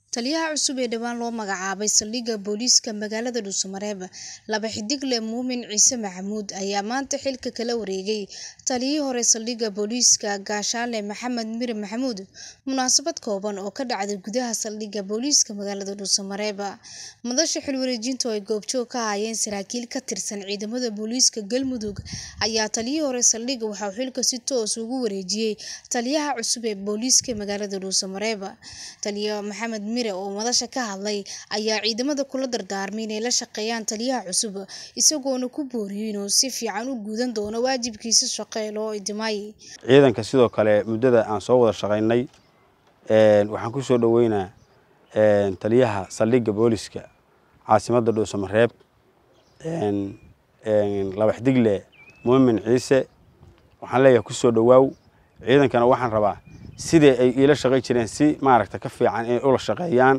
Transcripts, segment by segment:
Taliyaha cusub ee dhawaan loo magacaabay saldhigga booliiska magaalada Dhuuso-Mareeb, laba xiddigle Muumin Ciise Maxamuud ayaa maanta xilka kala wareegay taliyihii hore saldhigga booliiska Gaashaale Maxamed Mire Maxamuud. Munaasabad kooban oo ka dhacday gudaha saldhigga booliiska magaalada Dhuuso-Mareeb. Madasha xil-wareejinta oo ay goobjoog ka ahaayeen saraakiil ka tirsan ciidamada booliiska Galmudug ayaa taliyihii hore saldhigga waxa uu xilka si toos ah ugu wareejiyay taliyaha cusub ee booliiska magaalada Dhuuso-Mareeb. Taliye Maxamed Mire oo madasha ka hadlay ayaa ciidamada kula dardaarmay inay la shaqeeyaan taliyaha cusub, isagoona ku booriyay inuu si fiican u gudan doono waajibaadkiisa shaqo ee loo idmay. ciidanka sidoo kale muddada aan soo wada shaqaynay waxaan ku soo dhoweynaa taliyaha saldhigga booliska caasimadda Dhuuso-Mareeb laba xiddigle Muumin Ciise waxaan leeyahay ku soo dhowaaw ciidankana waxaan rabaa sidii ay iila shaqayn jireen si maaragta ka fiican inay ula shaqeeyaan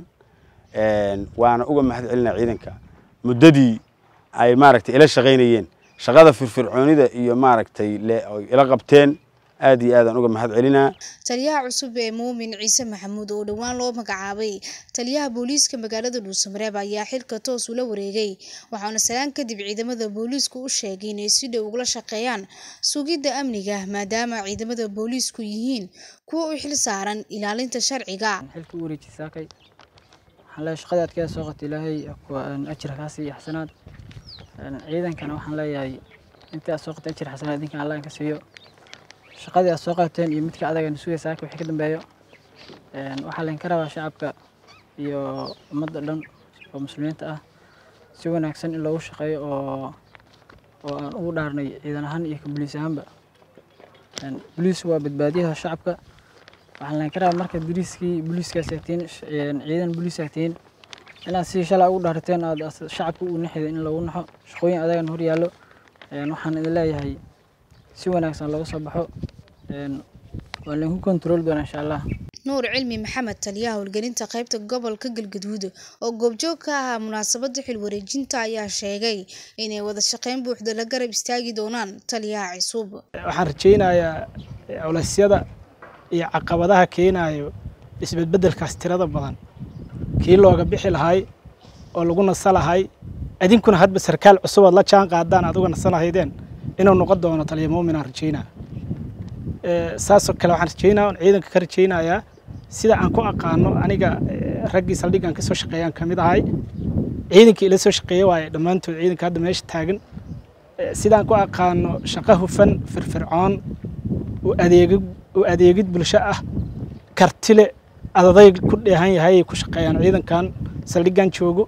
waana uga mahad celinaa ciidanka muddadii ay maaragtay ila shaqaynayeen shaqada firfircoonida iyo maaragtay le ay ila qabteen aad iyo aadaan uga mahad celinaa Taliyaha cusub ee Muumin Ciise Maxamuud oo dhawaan loo magacaabay taliyaha booliiska magaalada Dhuuso-Mareeb ayaa xilka toos ula wareegay waxaana salaan kadib ciidamada booliisku u sheegay inay si dhow ugala shaqeeyaan sugidda amniga maadaama ciidamada booliisku yihiin kuwa u xil saaran ilaalinta sharciga. xilka u wareejiyay saakay waxaan leeyahay shaqadii aad ka soo qatay ilaahay ajir kaa siiyo xasanaad ciidankana waxaan leeyahay intii aad soo qatay ajir xasanaad idinkan allah ka siiyo shaqadii aad soo qabateen iyo midka adaga sugaya saaka wixii ka dambeeyo waxaa laydinka rabaa shacabka iyo ummadda dhan oo muslimiinta ah si wanaagsan in loogu shaqeeyo oo oo aan ugu dhaarnay ciidan ahaan iyo ka boliis ahaanba boliisku waa badbaadiyaha shacabka waxaan laydinka rabaa markaad boliiskii boliiskaas agtiin ciidan boliis agtiin inaad si shalay ugu dhaarteen aad shacabka u naxida in lagu naxo shaqooyin adagan hor yaallo waxaan idin leeyahay si wanaagsan looga soo baxo waan laydinku kontrooli doonaa insha allah Nuur Cilmi Maxamed taliyaha howlgelinta qaybta gobolka Galgaduud oo goobjoog ka ahaa munaasabadda xil wareejinta ayaa sheegay inay wada shaqeyn buuxda la garab istaagi doonaan taliyaha cusub. waxaan rajaynayaa culeysyada iyo caqabadaha keenayo isbedbedelkaas tirada badan kii looga bixi lahay oo lagu nasa lahay idinkuna hadba sarkaal cusub aad la jaan qaadaan aad uga nasan lahaydeen inuu noqon doono taliya muumin aan rajaynaa saasoo kale waxaan rajaynaa on ciidanka ka rajaynayaa sida aan ku aqaano aniga raggii saldhiggan ka soo shaqeeyaan ka mid ahay ciidankii ila soo shaqeeya waaye dhammaantood ciidanka hadda meesha taagan sidaan ku aqaano shaqo hufan firfircoon u adeegid u adeegid bulsho ah kartile adaday ku dheehan yahay ay ku shaqeeyaan ciidankan saldhiggan joogo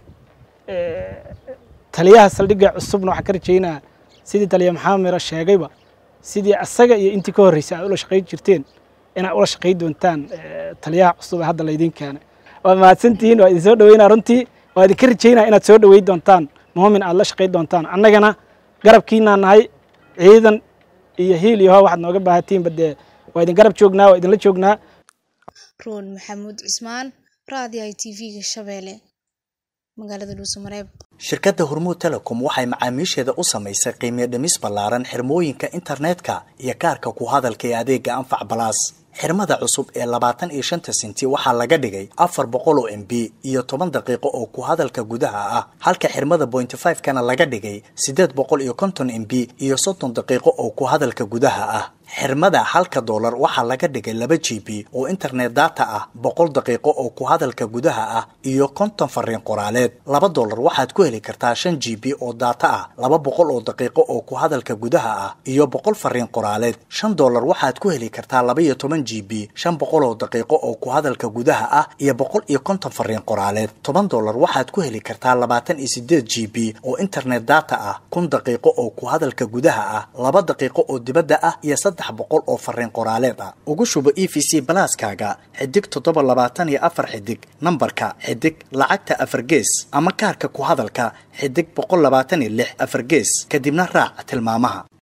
taliyaha saldhigga cusubna waxaan ka rajaynaa sidii taliya maxamed miro sheegayba sidii asaga iyo intii ka horreysay aad ula shaqayn jirteen inaad ula shaqayn doontaan taliyaha cusub ee hadda laydin keenay waa mahadsantihiin waa idin soo dhaweynaa runtii waa idinka rajaynaa inaad soo dhaweyn doontaan muumin aad la shaqayn doontaan annagana garabkiinaa nahay ciidan iyo hiil iyo hoo waxaad nooga baahantihiinba dee waa idin garab joognaa waa idinla joognaa Roon Maxamuud Cismaan Raadiyaha TV-ga Shabeelle magaalada Dhuuso-Mareeb. shirkadda hormuud telecom waxay macaamiisheeda u samaysay qiimiyo dhimis ballaaran xirmooyinka internetka iyo kaarka ku hadalka ee adeega anfac balaas xirmada cusub ee labaatan iyo shanta senti waxaa laga dhigay afar boqol oo m b iyo toban daqiiqo oo ku hadalka gudaha ah halka xirmada bointy five kana laga dhigay siddeed boqol iyo konton m b iyo soddon daqiiqo oo ku hadalka gudaha ah xirmada halka doolar waxaa laga dhigay laba g b oo internet data ah boqol daqiiqo oo ku hadalka gudaha ah iyo konton fariin qoraaleed laba doolar waxaad ku heli kartaa shan g b oo data ah laba boqol oo daqiiqo oo ku hadalka gudaha ah iyo boqol fariin qoraaleed shan doolar waxaad ku heli kartaa laba iyo toban g b shan boqol oo daqiiqo oo ku hadalka gudaha ah iyo boqol iyo konton fariin qoraaleed toban doolar waxaad ku heli kartaa labaatan iyo sideed g b oo internet data ah kun daqiiqo oo ku hadalka gudaha ah laba daqiiqo oo dibadda ah iyo saddex boqol oo fariin qoraaleed ah ugu shubo e v c balaaskaaga xidig toddoba labaatan iyo afar xidig nambarka xidig lacagta afar gees ama kaarka ku hadalka xidig boqol labaatan iyo lix afar gees kadibna raac tilmaamaha